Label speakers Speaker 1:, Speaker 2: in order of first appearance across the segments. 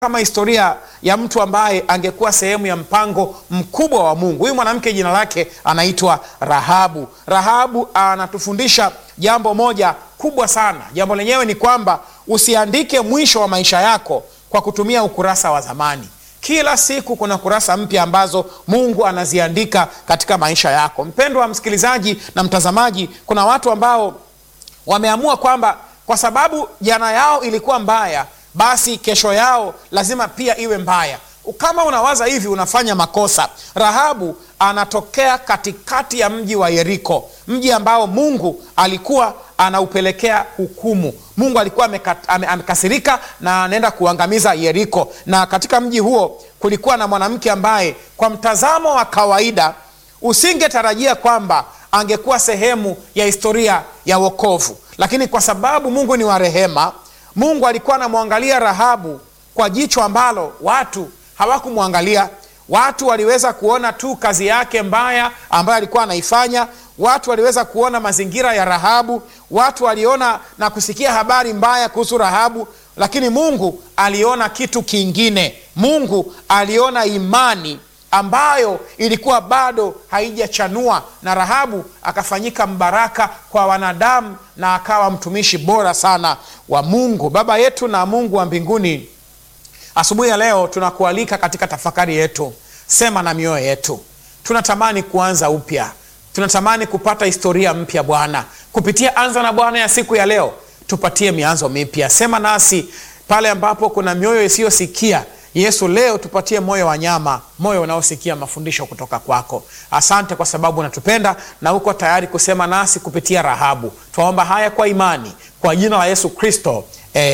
Speaker 1: kama historia ya mtu ambaye angekuwa sehemu ya mpango mkubwa wa Mungu. Huyu mwanamke jina lake anaitwa Rahabu. Rahabu anatufundisha jambo moja kubwa sana. Jambo lenyewe ni kwamba usiandike mwisho wa maisha yako kwa kutumia ukurasa wa zamani. Kila siku kuna kurasa mpya ambazo Mungu anaziandika katika maisha yako. Mpendwa msikilizaji na mtazamaji, kuna watu ambao wameamua kwamba kwa sababu jana yao ilikuwa mbaya basi kesho yao lazima pia iwe mbaya. Kama unawaza hivi, unafanya makosa. Rahabu anatokea katikati ya mji wa Yeriko, mji ambao Mungu alikuwa anaupelekea hukumu. Mungu alikuwa amekasirika na anaenda kuangamiza Yeriko, na katika mji huo kulikuwa na mwanamke ambaye kwa mtazamo wa kawaida usingetarajia kwamba angekuwa sehemu ya historia ya wokovu, lakini kwa sababu Mungu ni wa rehema Mungu alikuwa anamwangalia Rahabu kwa jicho ambalo watu hawakumwangalia. Watu waliweza kuona tu kazi yake mbaya ambayo alikuwa anaifanya. Watu waliweza kuona mazingira ya Rahabu. Watu waliona na kusikia habari mbaya kuhusu Rahabu, lakini Mungu aliona kitu kingine. Mungu aliona imani ambayo ilikuwa bado haijachanua, na Rahabu akafanyika mbaraka kwa wanadamu na akawa mtumishi bora sana wa Mungu. Baba yetu na Mungu wa mbinguni, asubuhi ya leo tunakualika katika tafakari yetu. Sema na mioyo yetu, tunatamani kuanza upya, tunatamani kupata historia mpya Bwana, kupitia Anza na Bwana ya siku ya leo. Tupatie mianzo mipya. Sema nasi pale ambapo kuna mioyo isiyosikia Yesu, leo tupatie moyo wa nyama, moyo unaosikia mafundisho kutoka kwako. Asante kwa sababu unatupenda na uko tayari kusema nasi kupitia Rahabu. Twaomba haya kwa imani, kwa jina la Yesu Kristo,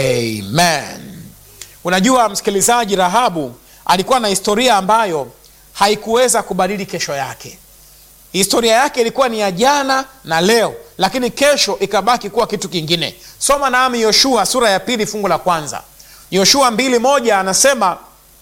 Speaker 1: amen. Unajua msikilizaji, Rahabu alikuwa na historia ambayo haikuweza kubadili kesho yake. Historia yake ilikuwa ni ya jana na leo, lakini kesho ikabaki kuwa kitu kingine. Soma nami Yoshua sura ya pili fungu la kwanza. Yoshua mbili moja anasema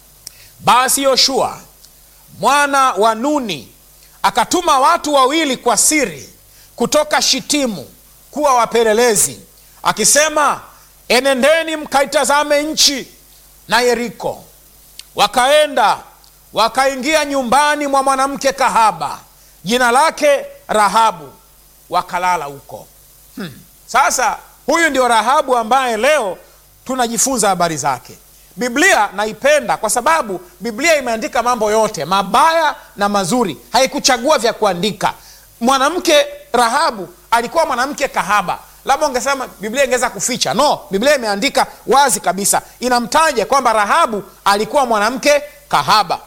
Speaker 1: basi Yoshua mwana wa Nuni akatuma watu wawili kwa siri kutoka Shitimu kuwa wapelelezi, akisema, enendeni mkaitazame nchi na Yeriko. Wakaenda wakaingia nyumbani mwa mwanamke kahaba jina lake Rahabu, wakalala huko. Hmm. Sasa huyu ndio Rahabu ambaye leo tunajifunza habari zake. Biblia naipenda kwa sababu Biblia imeandika mambo yote mabaya na mazuri, haikuchagua vya kuandika. Mwanamke Rahabu alikuwa mwanamke kahaba, labda ungesema Biblia ingeweza kuficha. No, Biblia imeandika wazi kabisa, inamtaja kwamba Rahabu alikuwa mwanamke kahaba,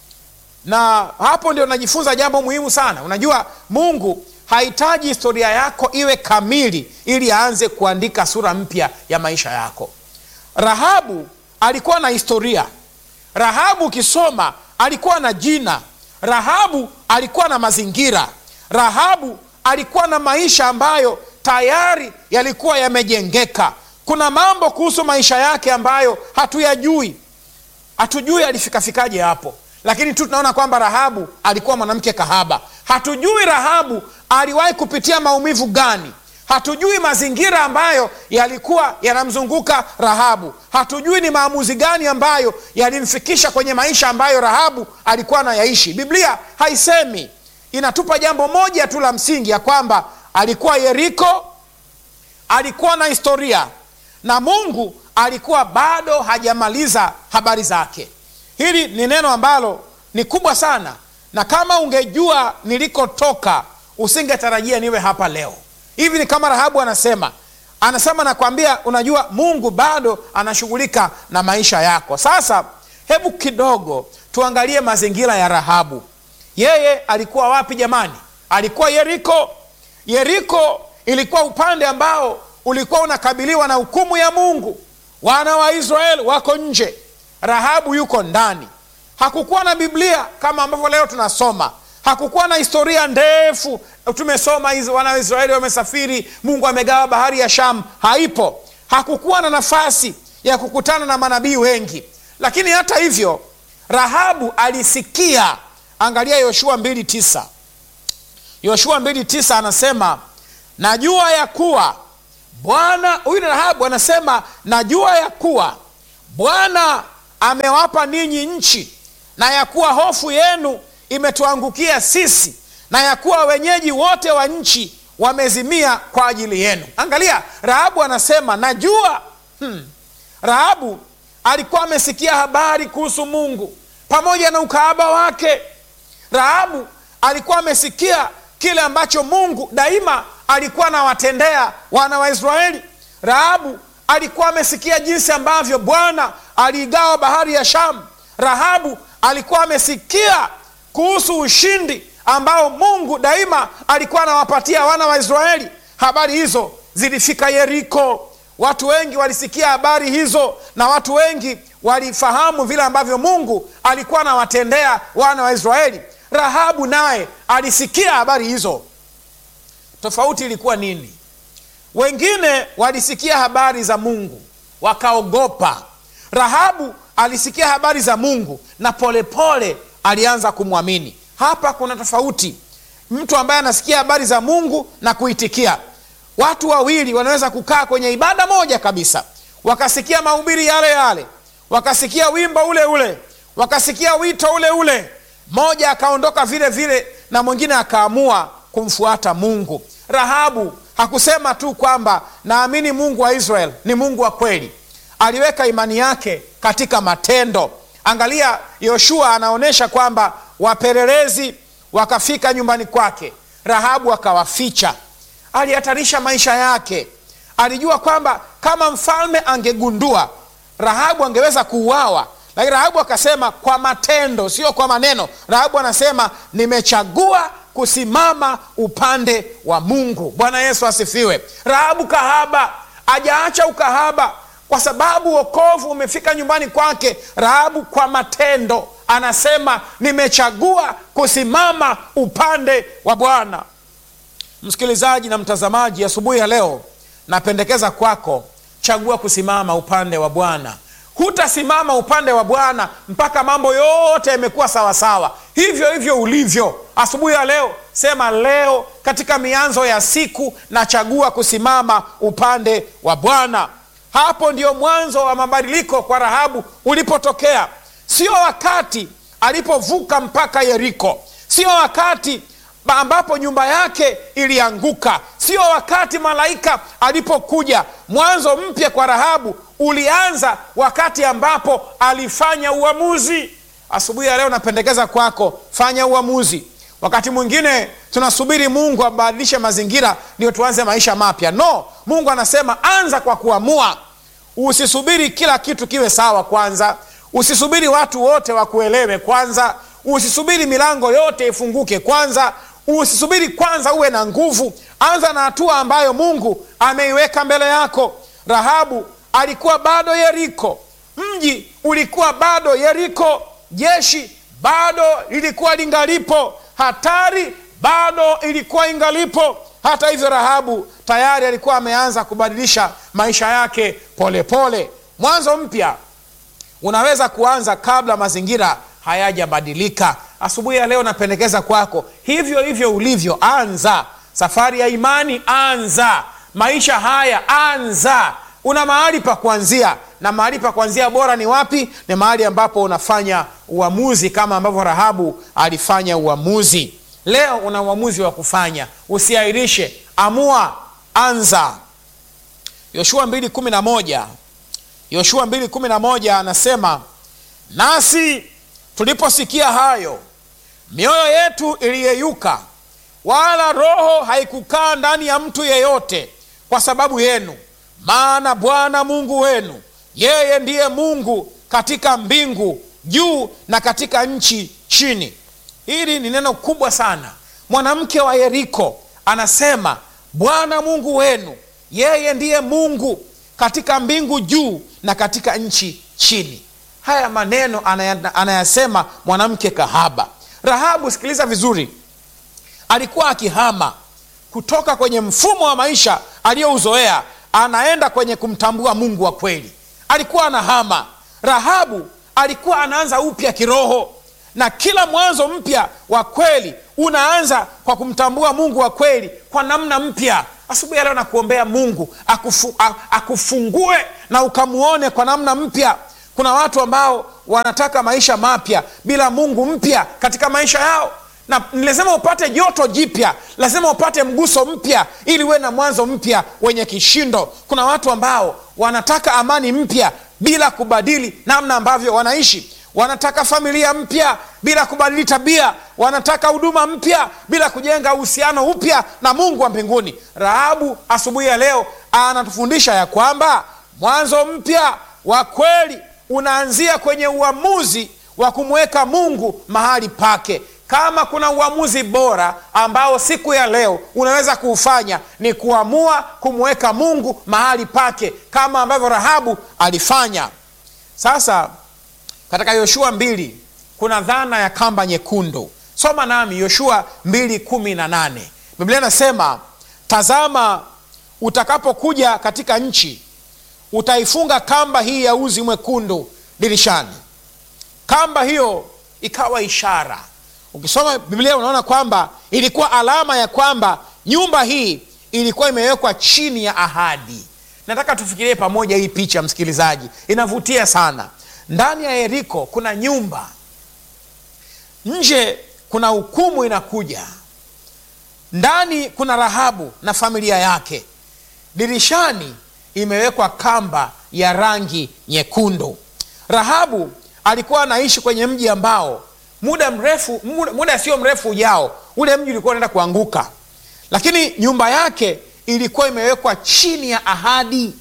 Speaker 1: na hapo ndio najifunza jambo muhimu sana. Unajua, Mungu hahitaji historia yako iwe kamili ili aanze kuandika sura mpya ya maisha yako. Rahabu alikuwa na historia. Rahabu ukisoma alikuwa na jina. Rahabu alikuwa na mazingira. Rahabu alikuwa na maisha ambayo tayari yalikuwa yamejengeka. Kuna mambo kuhusu maisha yake ambayo hatuyajui, hatujui alifikafikaje hapo, lakini tu tunaona kwamba Rahabu alikuwa mwanamke kahaba. Hatujui Rahabu aliwahi kupitia maumivu gani hatujui mazingira ambayo yalikuwa yanamzunguka Rahabu. Hatujui ni maamuzi gani ambayo yalimfikisha kwenye maisha ambayo Rahabu alikuwa anayaishi. Biblia haisemi, inatupa jambo moja tu la msingi, ya kwamba alikuwa Yeriko, alikuwa na historia na Mungu alikuwa bado hajamaliza habari zake. Hili ni neno ambalo ni kubwa sana, na kama ungejua nilikotoka usingetarajia niwe hapa leo. Hivi ni kama Rahabu anasema, anasema nakwambia, unajua Mungu bado anashughulika na maisha yako. Sasa hebu kidogo tuangalie mazingira ya Rahabu. Yeye alikuwa wapi jamani? Alikuwa Yeriko. Yeriko ilikuwa upande ambao ulikuwa unakabiliwa na hukumu ya Mungu. Wana wa Israeli wako nje, Rahabu yuko ndani. Hakukuwa na Biblia kama ambavyo leo tunasoma hakukuwa na historia ndefu. Tumesoma hizo, wana wa Israeli wamesafiri, Mungu amegawa bahari ya Shamu, haipo. Hakukuwa na nafasi ya kukutana na manabii wengi, lakini hata hivyo Rahabu alisikia. Angalia Yoshua mbili tisa. Yoshua mbili tisa anasema najua ya kuwa Bwana, huyu ni Rahabu anasema najua ya kuwa Bwana amewapa ninyi nchi, na ya kuwa hofu yenu imetuangukia sisi, na ya kuwa wenyeji wote wa nchi wamezimia kwa ajili yenu. Angalia, Rahabu anasema najua. Hmm. Rahabu alikuwa amesikia habari kuhusu Mungu pamoja na ukahaba wake. Rahabu alikuwa amesikia kile ambacho Mungu daima alikuwa anawatendea wana wa Israeli. Rahabu alikuwa amesikia jinsi ambavyo Bwana aliigawa bahari ya Shamu. Rahabu alikuwa amesikia kuhusu ushindi ambao Mungu daima alikuwa anawapatia wana wa Israeli. Habari hizo zilifika Yeriko. Watu wengi walisikia habari hizo, na watu wengi walifahamu vile ambavyo Mungu alikuwa anawatendea wana wa Israeli. Rahabu naye alisikia habari hizo. Tofauti ilikuwa nini? Wengine walisikia habari za Mungu wakaogopa. Rahabu alisikia habari za Mungu na polepole pole alianza kumwamini. Hapa kuna tofauti, mtu ambaye anasikia habari za Mungu na kuitikia. Watu wawili wanaweza kukaa kwenye ibada moja kabisa, wakasikia mahubiri yale yale, wakasikia wimbo ule ule, wakasikia wito ule ule, mmoja akaondoka vile vile na mwingine akaamua kumfuata Mungu. Rahabu hakusema tu kwamba naamini Mungu wa Israel ni Mungu wa kweli, aliweka imani yake katika matendo. Angalia, Yoshua anaonyesha kwamba wapelelezi wakafika nyumbani kwake, Rahabu akawaficha. Alihatarisha maisha yake. Alijua kwamba kama mfalme angegundua, Rahabu angeweza kuuawa, lakini Rahabu akasema kwa matendo, sio kwa maneno. Rahabu anasema nimechagua kusimama upande wa Mungu. Bwana Yesu asifiwe. Rahabu kahaba ajaacha ukahaba kwa sababu wokovu umefika nyumbani kwake. Rahabu kwa matendo anasema nimechagua kusimama upande wa Bwana. Msikilizaji na mtazamaji, asubuhi ya leo napendekeza kwako, chagua kusimama upande wa Bwana. Hutasimama upande wa Bwana mpaka mambo yote yamekuwa sawasawa, hivyo hivyo ulivyo. Asubuhi ya leo sema, leo katika mianzo ya siku nachagua kusimama upande wa Bwana. Hapo ndio mwanzo wa mabadiliko kwa Rahabu ulipotokea, sio wakati alipovuka mpaka Yeriko, sio wakati ambapo nyumba yake ilianguka, sio wakati malaika alipokuja. Mwanzo mpya kwa Rahabu ulianza wakati ambapo alifanya uamuzi. Asubuhi ya leo napendekeza kwako, fanya uamuzi. Wakati mwingine tunasubiri Mungu abadilishe mazingira ndio tuanze maisha mapya. No, Mungu anasema anza kwa kuamua. Usisubiri kila kitu kiwe sawa kwanza, usisubiri watu wote wakuelewe kwanza, usisubiri milango yote ifunguke kwanza, usisubiri kwanza uwe na nguvu. Anza na hatua ambayo Mungu ameiweka mbele yako. Rahabu alikuwa bado Yeriko, mji ulikuwa bado Yeriko, jeshi bado lilikuwa lingalipo, hatari bado ilikuwa ingalipo. Hata hivyo, Rahabu tayari alikuwa ameanza kubadilisha maisha yake polepole pole. Mwanzo mpya unaweza kuanza kabla mazingira hayajabadilika. Asubuhi ya leo napendekeza kwako, hivyo hivyo ulivyo, anza safari ya imani, anza maisha haya, anza. Una mahali pa kuanzia, na mahali pa kuanzia bora ni wapi? Ni mahali ambapo unafanya uamuzi, kama ambavyo Rahabu alifanya uamuzi. Leo una uamuzi wa kufanya, usiahirishe, amua, anza. Yoshua mbili kumi na moja Yoshua mbili kumi na moja anasema nasi tuliposikia hayo mioyo yetu iliyeyuka, wala roho haikukaa ndani ya mtu yeyote kwa sababu yenu, maana Bwana Mungu wenu yeye ndiye Mungu katika mbingu juu na katika nchi chini. Hili ni neno kubwa sana. Mwanamke wa Yeriko anasema Bwana Mungu wenu yeye ndiye Mungu katika mbingu juu na katika nchi chini. Haya maneno anayasema mwanamke kahaba. Rahabu, sikiliza vizuri, alikuwa akihama kutoka kwenye mfumo wa maisha aliyouzoea, anaenda kwenye kumtambua Mungu wa kweli. Alikuwa anahama. Rahabu alikuwa anaanza upya kiroho, na kila mwanzo mpya wa kweli unaanza kwa kumtambua Mungu wa kweli kwa namna mpya. Asubuhi ya leo nakuombea Mungu akufu, akufungue na ukamuone kwa namna mpya. kuna watu ambao wanataka maisha mapya bila mungu mpya katika maisha yao na ni lazima upate joto jipya lazima upate mguso mpya ili uwe na mwanzo mpya wenye kishindo kuna watu ambao wanataka amani mpya bila kubadili namna ambavyo wanaishi wanataka familia mpya bila kubadili tabia wanataka huduma mpya bila kujenga uhusiano upya na mungu wa mbinguni rahabu asubuhi ya leo anatufundisha ya kwamba mwanzo mpya wa kweli unaanzia kwenye uamuzi wa kumweka mungu mahali pake kama kuna uamuzi bora ambao siku ya leo unaweza kuufanya ni kuamua kumweka mungu mahali pake kama ambavyo rahabu alifanya sasa katika yoshua mbili kuna dhana ya kamba nyekundu soma nami yoshua mbili kumi na nane biblia inasema tazama utakapokuja katika nchi utaifunga kamba hii ya uzi mwekundu dirishani kamba hiyo ikawa ishara ukisoma biblia unaona kwamba ilikuwa alama ya kwamba nyumba hii ilikuwa imewekwa chini ya ahadi nataka tufikirie pamoja hii picha msikilizaji inavutia sana ndani ya yeriko kuna nyumba nje kuna hukumu inakuja ndani kuna rahabu na familia yake dirishani imewekwa kamba ya rangi nyekundu rahabu alikuwa anaishi kwenye mji ambao muda mrefu muda, muda sio mrefu ujao ule mji ulikuwa unaenda kuanguka lakini nyumba yake ilikuwa imewekwa chini ya ahadi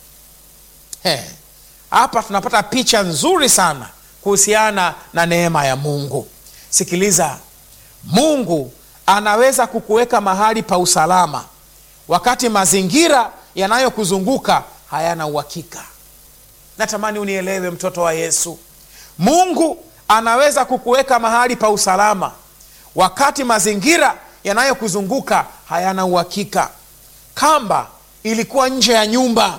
Speaker 1: He, hapa tunapata picha nzuri sana kuhusiana na neema ya mungu sikiliza mungu anaweza kukuweka mahali pa usalama wakati mazingira yanayokuzunguka hayana uhakika natamani unielewe mtoto wa yesu mungu anaweza kukuweka mahali pa usalama wakati mazingira yanayokuzunguka hayana uhakika kamba ilikuwa nje ya nyumba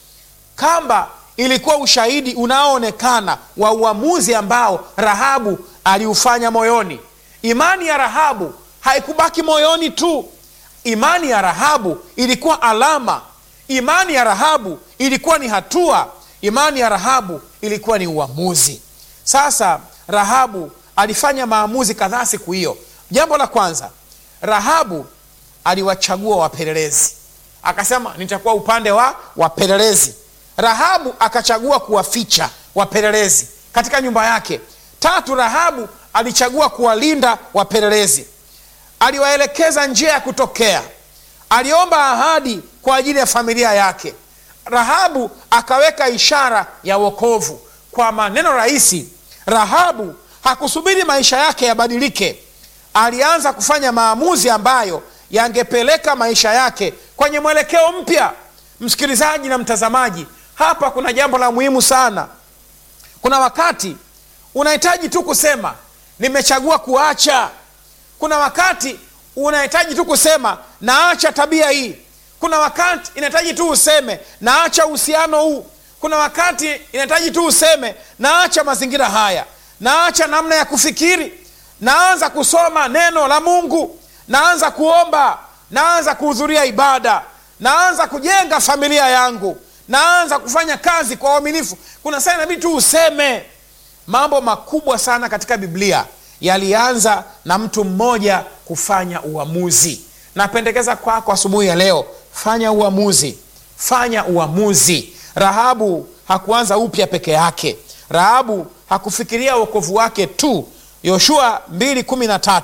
Speaker 1: kamba ilikuwa ushahidi unaoonekana wa uamuzi ambao rahabu aliufanya moyoni imani ya rahabu haikubaki moyoni tu imani ya rahabu ilikuwa alama imani ya rahabu ilikuwa ni hatua imani ya rahabu ilikuwa ni uamuzi sasa rahabu alifanya maamuzi kadhaa siku hiyo jambo la kwanza rahabu aliwachagua wapelelezi akasema nitakuwa upande wa wapelelezi rahabu akachagua kuwaficha wapelelezi katika nyumba yake tatu rahabu alichagua kuwalinda wapelelezi aliwaelekeza njia ya kutokea aliomba ahadi kwa ajili ya familia yake rahabu akaweka ishara ya wokovu kwa maneno rahisi rahabu hakusubiri maisha yake yabadilike alianza kufanya maamuzi ambayo yangepeleka maisha yake kwenye mwelekeo mpya msikilizaji na mtazamaji hapa kuna jambo la muhimu sana kuna wakati unahitaji tu kusema nimechagua kuacha kuna wakati unahitaji tu kusema naacha tabia hii kuna wakati inahitaji tu useme naacha uhusiano huu kuna wakati inahitaji tu useme naacha mazingira haya naacha namna ya kufikiri naanza kusoma neno la mungu naanza kuomba naanza kuhudhuria ibada naanza kujenga familia yangu naanza kufanya kazi kwa uaminifu kuna saa inabidi tu useme mambo makubwa sana katika biblia yalianza na mtu mmoja kufanya uamuzi napendekeza kwako asubuhi ya leo fanya uamuzi fanya uamuzi rahabu hakuanza upya peke yake rahabu hakufikiria uokovu wake tu yoshua 213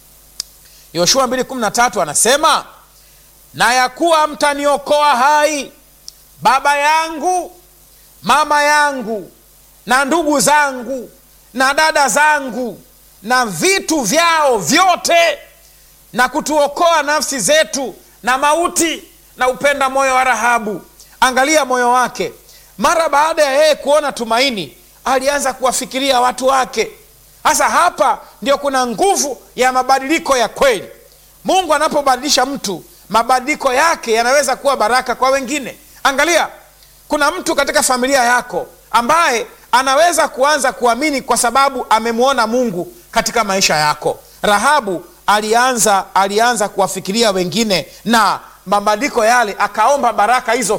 Speaker 1: yoshua 213 anasema na ya kuwa mtaniokoa hai baba yangu mama yangu na ndugu zangu na dada zangu na vitu vyao vyote na kutuokoa nafsi zetu na mauti na upenda moyo wa rahabu angalia moyo wake mara baada ya yeye kuona tumaini alianza kuwafikiria watu wake sasa hapa ndio kuna nguvu ya mabadiliko ya kweli mungu anapobadilisha mtu mabadiliko yake yanaweza kuwa baraka kwa wengine angalia kuna mtu katika familia yako ambaye anaweza kuanza kuamini kwa sababu amemwona mungu katika maisha yako rahabu alianza alianza kuwafikiria wengine na mabadiliko yale akaomba baraka hizo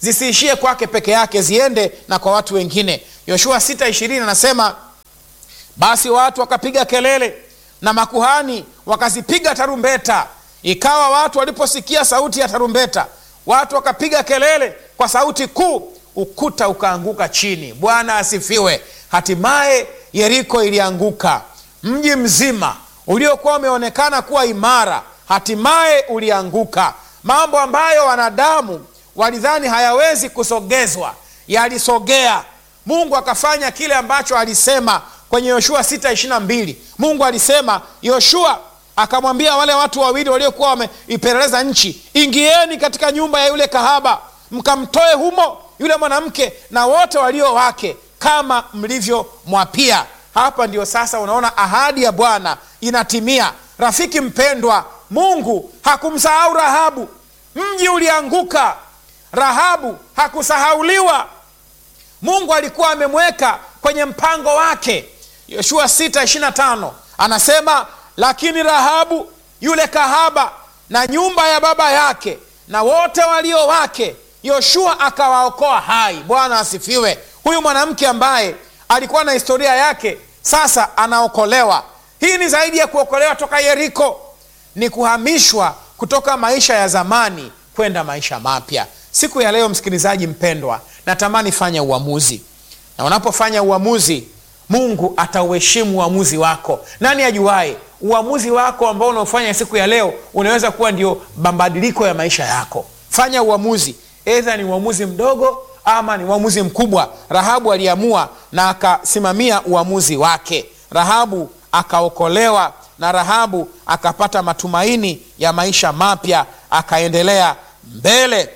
Speaker 1: zisiishie kwake peke yake, ziende na kwa watu wengine. Yoshua 6:20 anasema basi watu wakapiga kelele na makuhani wakazipiga tarumbeta. Ikawa watu waliposikia sauti ya tarumbeta, watu wakapiga kelele kwa sauti kuu, ukuta ukaanguka chini. Bwana asifiwe. Hatimaye Yeriko ilianguka, mji mzima uliokuwa umeonekana kuwa imara, hatimaye ulianguka. Mambo ambayo wanadamu walidhani hayawezi kusogezwa yalisogea. Mungu akafanya kile ambacho alisema kwenye Yoshua 6:22. Mungu alisema, Yoshua akamwambia wale watu wawili waliokuwa wameipeleleza nchi, ingieni katika nyumba ya yule kahaba, mkamtoe humo yule mwanamke na wote walio wake, kama mlivyomwapia. Hapa ndio sasa unaona ahadi ya Bwana inatimia. Rafiki mpendwa, Mungu hakumsahau Rahabu. Mji ulianguka, Rahabu hakusahauliwa. Mungu alikuwa amemweka kwenye mpango wake. Yoshua 6:25 anasema, lakini Rahabu yule kahaba na nyumba ya baba yake na wote walio wake Yoshua akawaokoa hai. Bwana asifiwe. Huyu mwanamke ambaye alikuwa na historia yake sasa anaokolewa. Hii ni zaidi ya kuokolewa toka Yeriko, ni kuhamishwa kutoka maisha ya zamani kwenda maisha mapya. Siku ya leo, msikilizaji mpendwa, natamani fanya uamuzi, na unapofanya uamuzi, Mungu atauheshimu uamuzi wako. Nani ajuaye, uamuzi wako ambao unaofanya siku ya leo unaweza kuwa ndio mabadiliko ya maisha yako. Fanya uamuzi, edha ni uamuzi mdogo ama ni uamuzi mkubwa. Rahabu aliamua na akasimamia uamuzi wake. Rahabu akaokolewa na Rahabu akapata matumaini ya maisha mapya, akaendelea mbele.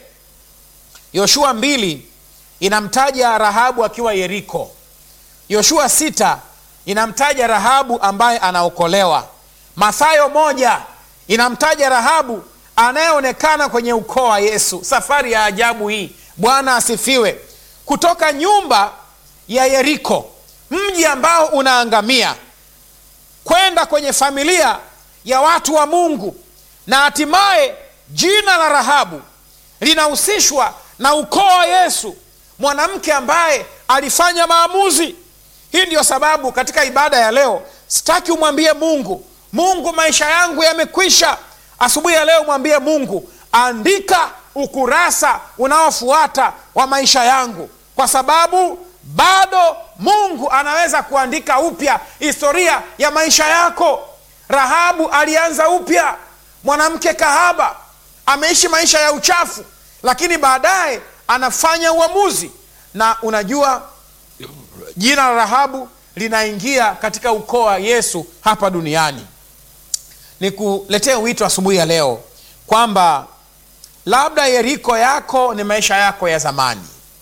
Speaker 1: Yoshua mbili inamtaja Rahabu akiwa Yeriko. Yoshua sita inamtaja Rahabu ambaye anaokolewa. Mathayo moja inamtaja Rahabu anayeonekana kwenye ukoo wa Yesu. Safari ya ajabu hii, Bwana asifiwe. Kutoka nyumba ya Yeriko, mji ambao unaangamia, kwenda kwenye familia ya watu wa Mungu, na hatimaye jina la Rahabu linahusishwa na ukoo wa Yesu, mwanamke ambaye alifanya maamuzi. Hii ndiyo sababu katika ibada ya leo sitaki umwambie Mungu, Mungu, maisha yangu yamekwisha. Asubuhi ya leo mwambie Mungu, andika ukurasa unaofuata wa maisha yangu, kwa sababu bado Mungu anaweza kuandika upya historia ya maisha yako. Rahabu alianza upya, mwanamke kahaba, ameishi maisha ya uchafu, lakini baadaye anafanya uamuzi, na unajua jina la Rahabu linaingia katika ukoo wa Yesu hapa duniani. Nikuletee wito asubuhi ya leo kwamba labda Yeriko yako ni maisha yako ya zamani,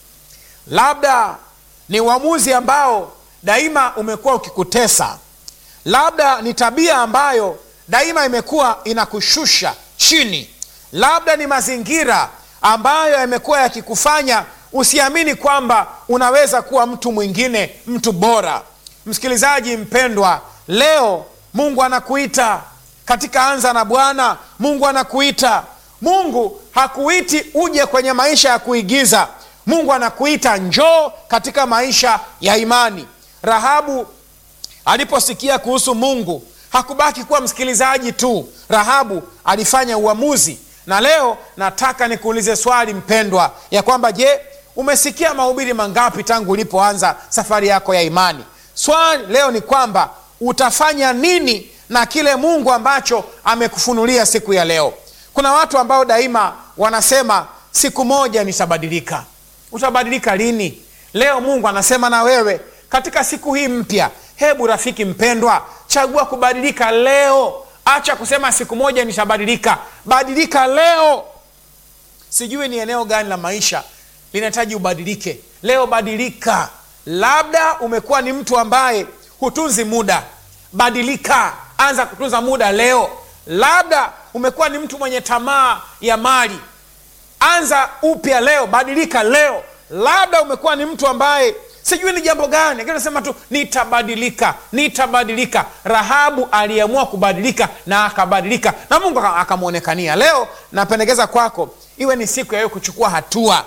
Speaker 1: labda ni uamuzi ambao daima umekuwa ukikutesa, labda ni tabia ambayo daima imekuwa inakushusha chini, labda ni mazingira ambayo yamekuwa yakikufanya usiamini kwamba unaweza kuwa mtu mwingine, mtu bora. Msikilizaji mpendwa, leo Mungu anakuita katika Anza na Bwana. Mungu anakuita. Mungu hakuiti uje kwenye maisha ya kuigiza. Mungu anakuita njoo katika maisha ya imani. Rahabu aliposikia kuhusu Mungu hakubaki kuwa msikilizaji tu. Rahabu alifanya uamuzi, na leo nataka nikuulize swali mpendwa, ya kwamba je, umesikia mahubiri mangapi tangu ulipoanza safari yako ya imani? Swali leo ni kwamba utafanya nini na kile Mungu ambacho amekufunulia siku ya leo. Kuna watu ambao daima wanasema siku moja nitabadilika. Utabadilika lini? Leo Mungu anasema na wewe katika siku hii mpya. Hebu rafiki mpendwa, chagua kubadilika leo. Acha kusema siku moja nitabadilika, badilika leo. Sijui ni eneo gani la maisha linahitaji ubadilike leo. Badilika. Labda umekuwa ni mtu ambaye hutunzi muda, badilika, anza kutunza muda leo. Labda umekuwa ni mtu mwenye tamaa ya mali, anza upya leo, badilika leo. Labda umekuwa ni mtu ambaye sijui ni jambo gani, lakini nasema tu nitabadilika, nitabadilika. Rahabu aliamua kubadilika na akabadilika, na Mungu akamwonekania. Leo napendekeza kwako iwe ni siku ya wewe kuchukua hatua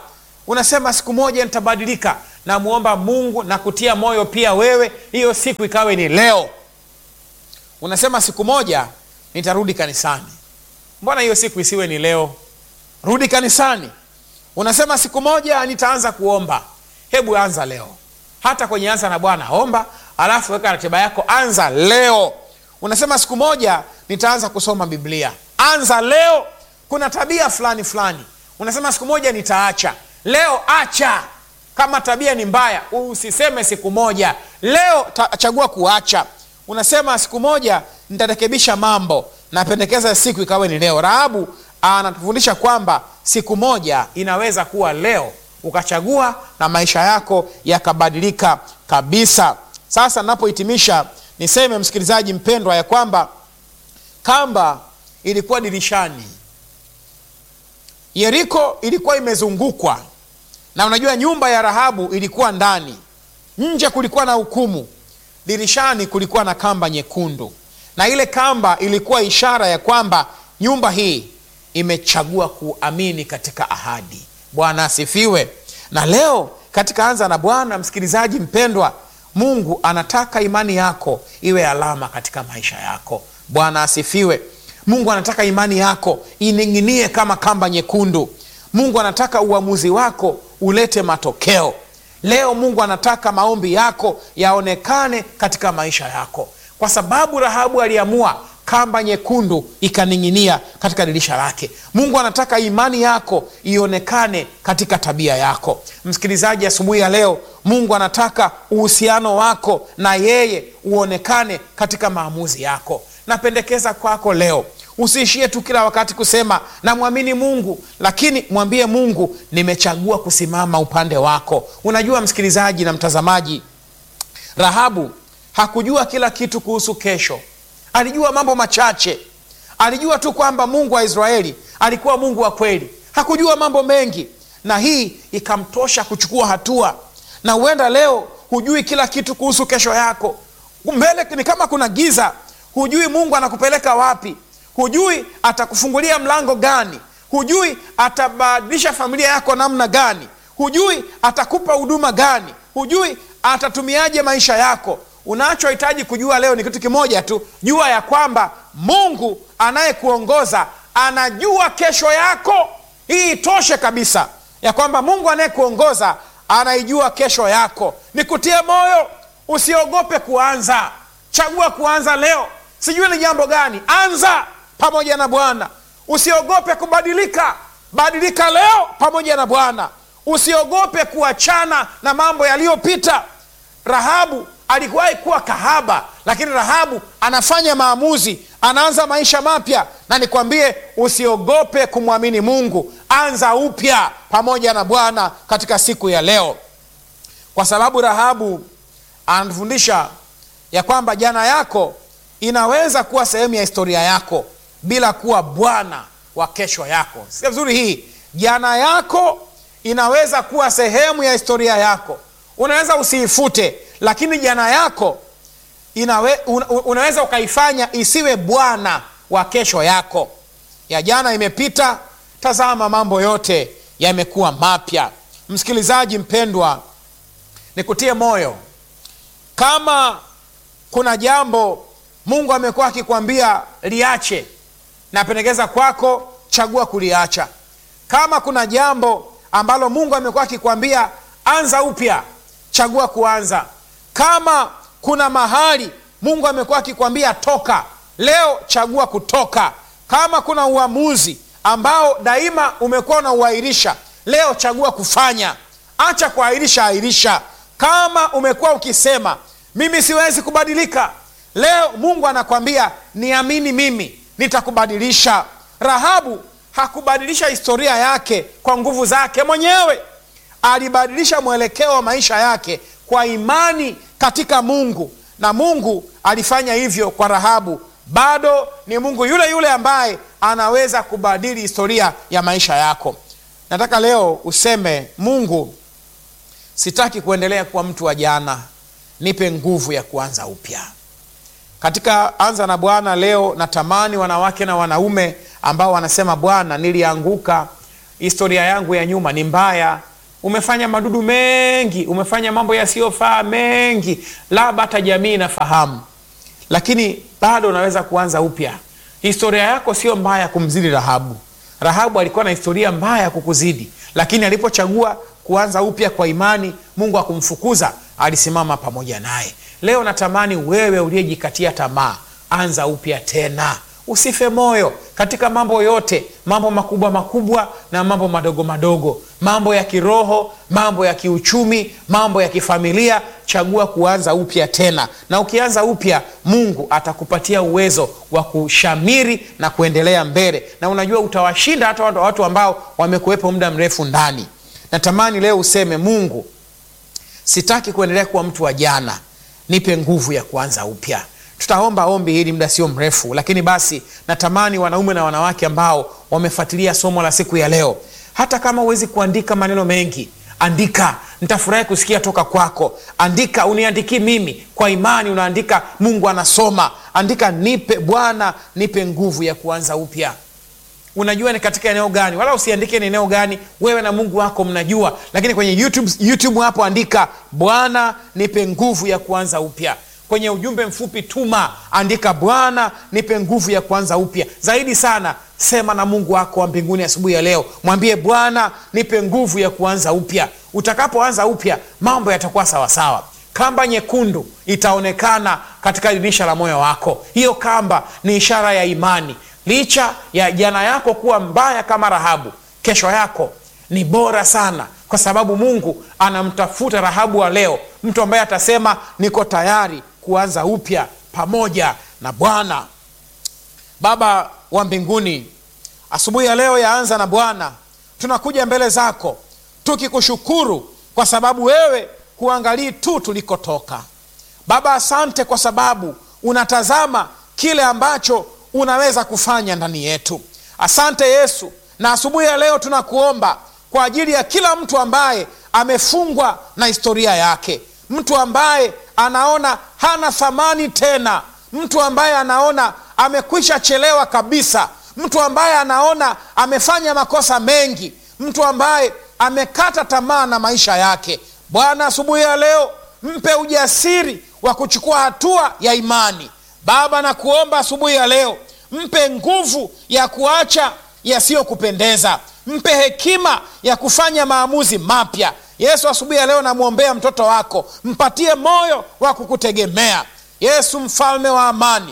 Speaker 1: unasema siku moja nitabadilika. Namwomba Mungu na kutia moyo pia wewe, hiyo siku ikawe ni leo. Unasema siku moja nitarudi kanisani. Mbona hiyo siku isiwe ni leo? Rudi kanisani. Unasema siku moja nitaanza kuomba. Hebu anza leo, hata kwenye anza na Bwana omba, alafu weka ratiba yako, anza leo. Unasema siku moja nitaanza kusoma Biblia, anza leo. Kuna tabia fulani fulani, unasema siku moja nitaacha, leo acha. Kama tabia ni mbaya, usiseme siku moja, leo ta, chagua kuacha. Unasema siku moja nitarekebisha mambo, napendekeza siku ikawe ni leo. Rahabu anatufundisha kwamba siku moja inaweza kuwa leo, ukachagua na maisha yako yakabadilika kabisa. Sasa napohitimisha, niseme msikilizaji mpendwa, ya kwamba kamba ilikuwa dirishani, Yeriko ilikuwa imezungukwa na unajua, nyumba ya Rahabu ilikuwa ndani, nje kulikuwa na hukumu, dirishani kulikuwa na kamba nyekundu, na ile kamba ilikuwa ishara ya kwamba nyumba hii imechagua kuamini katika ahadi. Bwana asifiwe. Na leo katika Anza na Bwana, msikilizaji mpendwa, Mungu anataka imani yako iwe alama katika maisha yako. Bwana asifiwe. Mungu anataka imani yako ining'inie kama kamba nyekundu. Mungu anataka uamuzi wako ulete matokeo. Leo Mungu anataka maombi yako yaonekane katika maisha yako, kwa sababu Rahabu aliamua kamba nyekundu ikaning'inia katika dirisha lake. Mungu anataka imani yako ionekane katika tabia yako. Msikilizaji, asubuhi ya leo, Mungu anataka uhusiano wako na yeye uonekane katika maamuzi yako. Napendekeza kwako leo usiishie tu kila wakati kusema namwamini Mungu, lakini mwambie Mungu, nimechagua kusimama upande wako. Unajua msikilizaji na mtazamaji, Rahabu hakujua kila kitu kuhusu kesho. Alijua mambo machache. Alijua tu kwamba Mungu wa Israeli alikuwa Mungu wa kweli. Hakujua mambo mengi, na hii ikamtosha kuchukua hatua. Na huenda leo hujui kila kitu kuhusu kesho yako, mbele ni kama kuna giza, hujui Mungu anakupeleka wapi, hujui atakufungulia mlango gani, hujui atabadilisha familia yako namna gani, hujui atakupa huduma gani, hujui atatumiaje maisha yako. Unachohitaji kujua leo ni kitu kimoja tu, jua ya kwamba Mungu anayekuongoza anajua kesho yako. Hii itoshe kabisa, ya kwamba Mungu anayekuongoza anaijua kesho yako. Nikutie moyo, usiogope kuanza. Chagua kuanza leo. Sijui ni jambo gani, anza pamoja na Bwana. Usiogope kubadilika, badilika leo pamoja na Bwana. Usiogope kuachana na mambo yaliyopita. Rahabu alikuwahi kuwa kahaba, lakini Rahabu anafanya maamuzi, anaanza maisha mapya. Na nikwambie, usiogope kumwamini Mungu, anza upya pamoja na Bwana katika siku ya leo, kwa sababu Rahabu anatufundisha ya kwamba jana yako inaweza kuwa sehemu ya historia yako bila kuwa bwana wa kesho yako. Sikia vizuri hii, jana yako inaweza kuwa sehemu ya historia yako. Unaweza usiifute lakini jana yako inawe, una, unaweza ukaifanya isiwe bwana wa kesho yako. Ya jana imepita, tazama mambo yote yamekuwa mapya. Msikilizaji mpendwa, nikutie moyo, kama kuna jambo Mungu amekuwa akikwambia liache, napendekeza kwako, chagua kuliacha. Kama kuna jambo ambalo Mungu amekuwa akikwambia anza upya, chagua kuanza. Kama kuna mahali Mungu amekuwa akikwambia toka, leo chagua kutoka. Kama kuna uamuzi ambao daima umekuwa unauahirisha, leo chagua kufanya. Acha kuahirisha, ahirisha. Kama umekuwa ukisema mimi siwezi kubadilika, leo Mungu anakwambia niamini mimi, nitakubadilisha. Rahabu hakubadilisha historia yake kwa nguvu zake mwenyewe, alibadilisha mwelekeo wa maisha yake kwa imani katika Mungu, na Mungu alifanya hivyo kwa Rahabu. Bado ni Mungu yule yule ambaye anaweza kubadili historia ya maisha yako. Nataka leo useme, Mungu, sitaki kuendelea kuwa mtu wa jana, nipe nguvu ya kuanza upya. Katika Anza na Bwana leo natamani wanawake na wanaume ambao wanasema, Bwana, nilianguka, historia yangu ya nyuma ni mbaya, umefanya madudu mengi, umefanya mambo yasiyofaa mengi, labda hata jamii inafahamu, lakini bado unaweza kuanza upya. Historia yako sio mbaya kumzidi Rahabu. Rahabu alikuwa na historia mbaya ya kukuzidi, lakini alipochagua kuanza upya kwa imani, Mungu akumfukuza, alisimama pamoja naye. Leo natamani wewe uliyejikatia tamaa, anza upya tena, usife moyo katika mambo yote, mambo makubwa makubwa na mambo madogo madogo, mambo ya kiroho, mambo ya kiuchumi, mambo ya kifamilia. Chagua kuanza upya tena, na ukianza upya, Mungu atakupatia uwezo wa kushamiri na kuendelea mbele, na unajua utawashinda hata watu ambao wamekuwepo muda mrefu ndani. Natamani leo useme, Mungu, sitaki kuendelea kuwa mtu wa jana, nipe nguvu ya kuanza upya. Tutaomba ombi hili muda sio mrefu, lakini basi natamani wanaume na wanawake ambao wamefuatilia somo la siku ya leo, hata kama huwezi kuandika maneno mengi, andika. Nitafurahi kusikia toka kwako. Andika, uniandikii mimi, kwa imani unaandika, Mungu anasoma. Andika, nipe Bwana, nipe nguvu ya kuanza upya. Unajua ni katika eneo gani, wala usiandike ni eneo gani, wewe na Mungu wako mnajua, lakini kwenye YouTube, YouTube hapo andika, Bwana nipe nguvu ya kuanza upya kwenye ujumbe mfupi tuma, andika Bwana nipe nguvu ya kuanza upya. Zaidi sana, sema na Mungu wako wa mbinguni asubuhi ya leo, mwambie Bwana nipe nguvu ya kuanza upya. Utakapoanza upya, mambo yatakuwa sawasawa. Kamba nyekundu itaonekana katika dirisha la moyo wako. Hiyo kamba ni ishara ya imani. Licha ya jana yako kuwa mbaya kama Rahabu, kesho yako ni bora sana, kwa sababu Mungu anamtafuta Rahabu wa leo, mtu ambaye atasema niko tayari kuanza upya pamoja na Bwana. Baba wa mbinguni, asubuhi ya leo yaanza na Bwana, tunakuja mbele zako tukikushukuru kwa sababu wewe huangalii tu tulikotoka. Baba, asante kwa sababu unatazama kile ambacho unaweza kufanya ndani yetu. Asante Yesu, na asubuhi ya leo tunakuomba kwa ajili ya kila mtu ambaye amefungwa na historia yake, mtu ambaye anaona hana thamani tena, mtu ambaye anaona amekwisha chelewa kabisa, mtu ambaye anaona amefanya makosa mengi, mtu ambaye amekata tamaa na maisha yake. Bwana, asubuhi ya leo mpe ujasiri wa kuchukua hatua ya imani. Baba, nakuomba asubuhi ya leo mpe nguvu ya kuacha yasiyokupendeza, mpe hekima ya kufanya maamuzi mapya. Yesu, asubuhi ya leo namwombea mtoto wako, mpatie moyo wa kukutegemea Yesu, mfalme wa amani.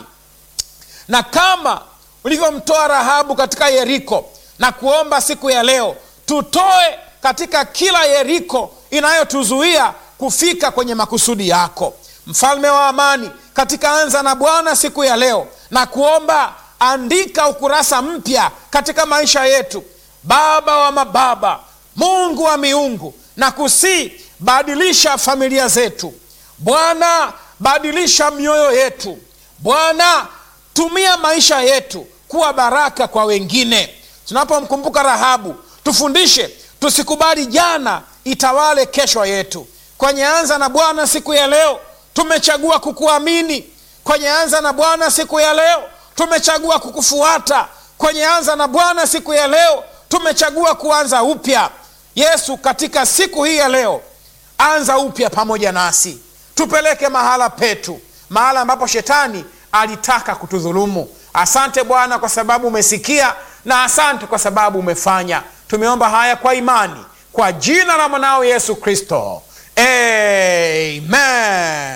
Speaker 1: Na kama ulivyomtoa Rahabu katika Yeriko, na kuomba siku ya leo tutoe katika kila Yeriko inayotuzuia kufika kwenye makusudi yako, mfalme wa amani. Katika anza na Bwana siku ya leo, na kuomba andika ukurasa mpya katika maisha yetu, Baba wa mababa, Mungu wa miungu na kusii badilisha familia zetu Bwana, badilisha mioyo yetu Bwana, tumia maisha yetu kuwa baraka kwa wengine. Tunapomkumbuka Rahabu, tufundishe tusikubali jana itawale kesho yetu. Kwenye anza na Bwana siku ya leo tumechagua kukuamini. Kwenye anza na Bwana siku ya leo tumechagua kukufuata. Kwenye anza na Bwana siku ya leo tumechagua kuanza upya. Yesu, katika siku hii ya leo, anza upya pamoja nasi, tupeleke mahala petu, mahala ambapo shetani alitaka kutudhulumu. Asante Bwana kwa sababu umesikia, na asante kwa sababu umefanya. Tumeomba haya kwa imani, kwa jina la mwanao Yesu Kristo, amen.